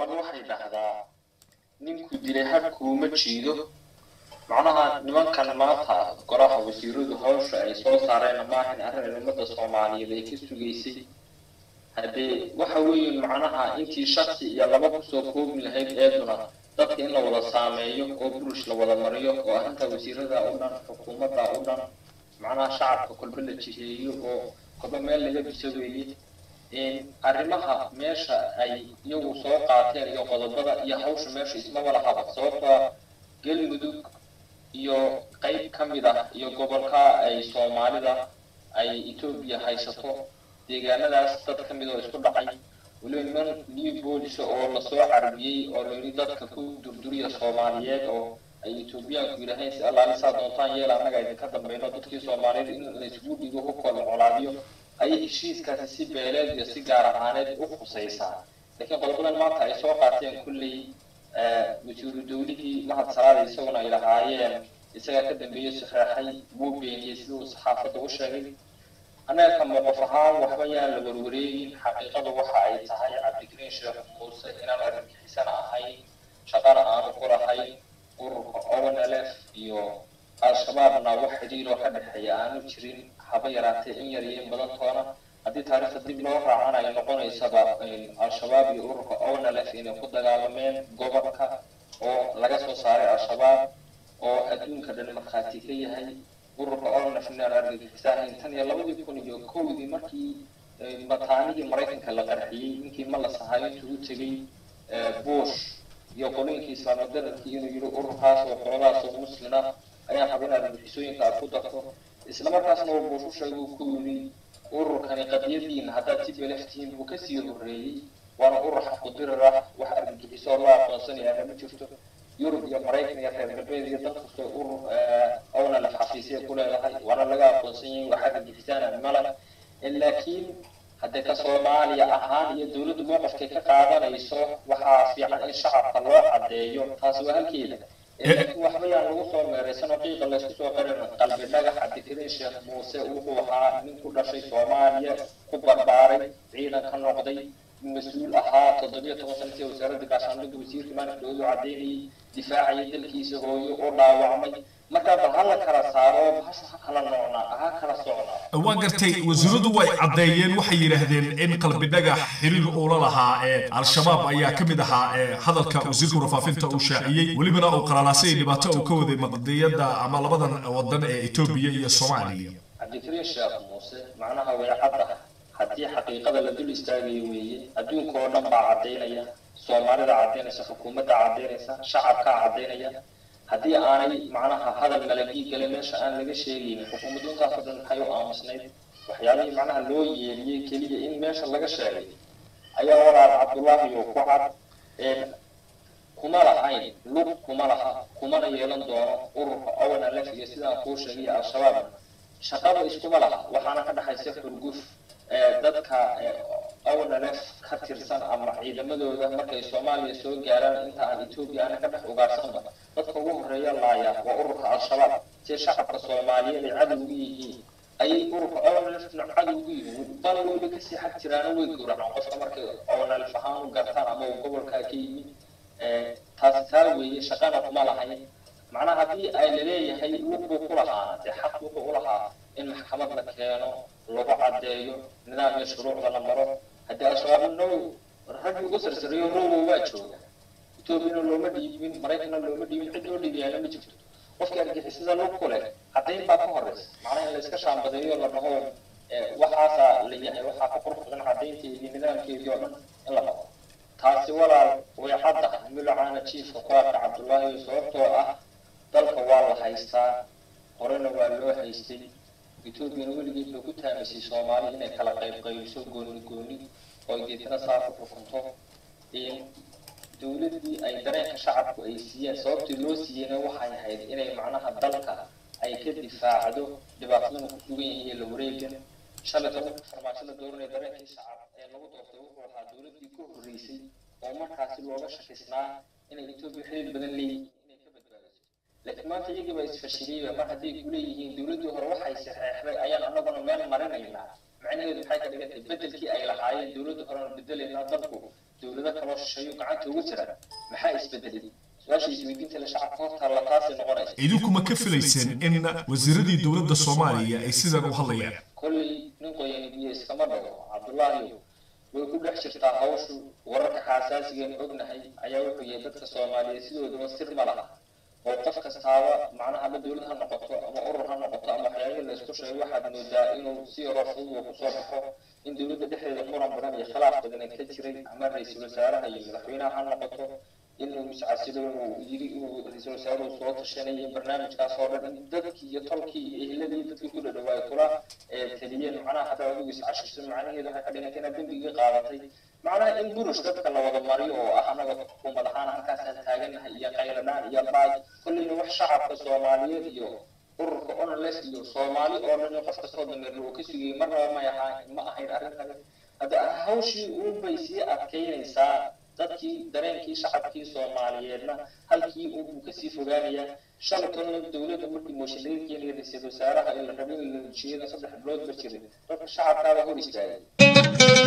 carab waxay dhahdaa ninku dilay harkuuma jiido macnaha nimankan maanta golaha wasiiradu hawsha ay soo saareen maahan arrin ummadda soomaaliyeed ay ka sugaysay haddee waxa weeye macnaha intii shaksi iyo laba kusoo koobi lahayd eeduna dadka in la wada saameeyo oo burush la wada mariyo oo arrinta wasiirada u dhan xukuumadda u dhan macnaha shacabka kolba la jiheeyo oo kolba meel laga biso weeye arrimaha meesha ay iyagu soo qaateen iyo qodobada iyo hawsha meesha ismaba lahaba sababtoo galmudug iyo qayb ka mid ah iyo gobolka ay soomaalida ay etoobiya haysato deegaanadaas dad ka mid oo isku dhacay weliba niman new boolisa oo lasoo carbiyey oo layidhi dadka ku durduriya soomaaliyeed oo ay etoobiyaanku yidhaaheen si allaali saa doontaan yeel annaga idinka dambayno dadkii soomaaliyeed in laysgu dhigo hubkooda colaadiyo ayay heshiiskaasi si beeleed iyo si gaar ahaaneed u khusaysaa laakiin qodobadan maanta ay soo qaateen kulley wasiiru dawlihii mahad salaada isaguna ay lahaayeen isagaa ka dambeeyey saxeexay wuu beeniyey siduu saxaafadda u sheegay annaga ka mowqof ahaan waxba yaan la warwareegin xaqiiqadu waxa ay tahay cabdikariin sheekh muuse inaan argagixisana ahayn shaqana aanu ku lahayn ururka onlf iyo al-shabaabna wax xidhiiroo ka dhexeeya aanu jirin haba yaraatee in yar iyo in badan toona haddii taariikhda dib loo raacan ay noqonaysaba al-shabaab iyo ururka onlf inay ku dagaalameen gobolka oo laga soo saaray al-shabaab oo adduunka dhan markhaati ka yahay ururka onlf inaan argagixisaanayn tan iyo labadii kun iyo kowdii markii mataanihii maraykanka la qarxiyey ninkii ma la sahayo intuu u tegey bush iyo qolooyinkii islaamadaradkii inuu yidhi ururkaas oo qoladaas oo muslina ayaan raba inaad argagixisooyinka aad ku darto islamarkaasna uu bush u sheegay uu ku yidhi ururkani qadiyadiina haddaad si beleftihiin buu kasii horreeyey waana urur xaqudirir ah wax argagixiso loo aqoonsanayaa ma jirto yurub iyo maraykan iyo reer galbeed iyo dad kastoo urur owna la xafiisya ku leedahay waana laga aqoonsan yahay wax argagixisaana mala laakiin haddee ka soomaaliya ahaan iyo dawladdu mowqifkay ka qaadanayso waxaa fiican in shacabka loo caddeeyo taasi waa halkeeda laakiin waxba yaan lagu soo meeraysanoo qiiqa laysku soo qarin qalbi dhagax cabdikariin sheekh muuse wuxuu ahaa nin ku dhashay soomaaliya ku barbaaray ciidan ka noqday mas-uul ahaa toddobiyo toban sanatii wasaaradda gaashaandhigga wasiirka maalinka doodu caddeynayay difaacayay dalkiisa hooyo oo dhaawacmay markaa bal ha la kala saaro bahasha ha kala noocnaa ha kala socnaa waa gartay wasiiradu way caddeeyeen waxay yidhaahdeen in qalbi dhagax xiriir uula lahaa ee al-shabaab ayaa ka mid ahaa ee hadalka wasiirka warfaafinta uu shaaciyey welibana uu qalalaasay dhibaato uu ka waday maqdiyadda ama labadan wadan ee etoobiya iyo soomaaliya cabdikariin sheekh muuse macnaha way cadda haddii xaqiiqada la dul istaagayo weeye adduunka oo dhan baa caddaynaya soomaalida caddaynaysa xukuumadda caddaynaysa shacabkaa caddaynaya haddii aanay macnaha hadal malagii gale meesha aan laga sheegaynin xukuumaddu intaasoo dhan maxay u aamusnayd waxyaalihii macnaha loo yeeliyey keliya in meesha laga sheegay ayaa walaal cabdullaahi oo ku cad kuma lahayn lug kuma laha kumana yeelan doono ururka ownalef iyo sidaan kuu sheegay al-shabaab shaqaba iskuma laha waxaana ka dhexaysa xurguf dadka ownalef ka tirsan ama ciidamadooda markay soomaaliya soo gaaraan inta aan etoobiya ana ka dhex ugaarsanba dadka ugu horeeya laaya waa ururka al-shabaab si shacabka soomaaliyeed ay cadow ugu yihiin ayay ururka ownalefna cadow ugu yihiin bal weyba kasii xag jiraana way gowracaan qofka markay ownalef ahaan u gartaan ama uu gobolkaa ka yimid taasi taa weeye shaqana kuma lahayn macnaha haddii ay laleeyahay lug buu ku lahaana dee xaq wuxuu u lahaa in maxkamad la keeno lagu caddeeyo nidaam iyo shuruucda la maro haddii al-shabaab now raggi uga sarsareeyo rowow waa jooga etoobiyana looma dhiibin maraykanna looma dhiibin cid loo dhiibiyaana ma jirto qofkii argixisada lug ku leh caddayn baa ka horeysa macnaha in layska shaambadeeyo la dhaho waxaasaa la yahay waxaa ka qurux badan caddaynteedii nidaamkeedii oo dhan in la qabo taasi walaal way cadda milocaana jiifka quraarka cabdullaahi sababtoo ah dalka waa la haystaa horena waa loo haystay etoobiyana weligeed bay ku taamaysay soomaali inay kala qayb qaybiso gooni gooni oo ay deetana saa ku xukunto dowladdii ay dareenka shacabku ay siiyeen sababtii loo siiyeyna waxay ahayd inay macnaha dalka ay ka difaacdo dhibaatadana ku sugan yihiin la wareegan shalay tobanka farmaajo la dooranaya dareenkii shacab ee lagu doortay wuxuu ahaa dowladdii ka horreysay oo markaasi looga shakisnaa inay etoobiya xiriir badan leeyihiin inay ka badbaadiso laakiin maanta iyagii baa isfashiliyeyba mar hadday ku leeyihiin dowladdii hore waxay saxeexday ayaan annaguna meel marinaynaa macnaheedu maxay ka dhigantay bedelkii ay lahaayeen dowladda horena bedelaynaa dalku dowlado kaloo shisheeyo gacanta ugu jira maxaa isbedelay su-aasha isweydiinta la shacabka horta la taasay noqonaysa idinkuma ka filayseen in wasiiradii dowladda soomaaliya ay sidan u hadlayaan kolley nin qoyan biyo iskama dhago cabdullaahi way ku dhex jirtaa hawshu wararka xaasaasigeenu ognahay ayaa wuxuu yahay dadka soomaaliyeed sidoodaba sir ma laha oo qof kastaaba macnaha ama dowlad ha noqoto ama urur ha noqoto ama waxyaabihii la isku sheego waxaad moodaa inuu si yaroo fudud uu kusoo baxo in dowladda dhexdeeda muran badan iyo khilaaf badan ay ka jiray ama ra-iisul wasaaraha iyo madaxweynaha ha noqoto inuu iscasilo inuu yiri inuu ra-iisul wasaaruhu soo tashanayay barnaamijkaas oo dhan in dadkii iyo tolkii iyo ehladii dadkii ku dhadhawaay kula taliyeen macnaha haddaa adigu iscashiso macnaheedu waxay ka dhigantay inaad dembigii qaadatay macnaha in burush dadka la wada mariyo oo ah anaga xukuumad ahaan halkaasaan taaganahay iyo qayladhaan iyo baaj kolleyna wax shacabka soomaaliyeed iyo ururka onles iyo soomaali oo dhan qof kastoo dameerlo uu ka sugayay marnaba may ahaa ma ahayn arrintan hadda hawshii uunbay sii adkaynaysaa dadkii dareenkii shacabkii soomaaliyeedna halkii uu kasii fogaanayaa shaltonna dowladda markii mooshin laga keenaya ra-iisul wasaaraha ee la rabay in la hujiyada saddex bilood ba jiray dadka shacabkaaba hor istaagay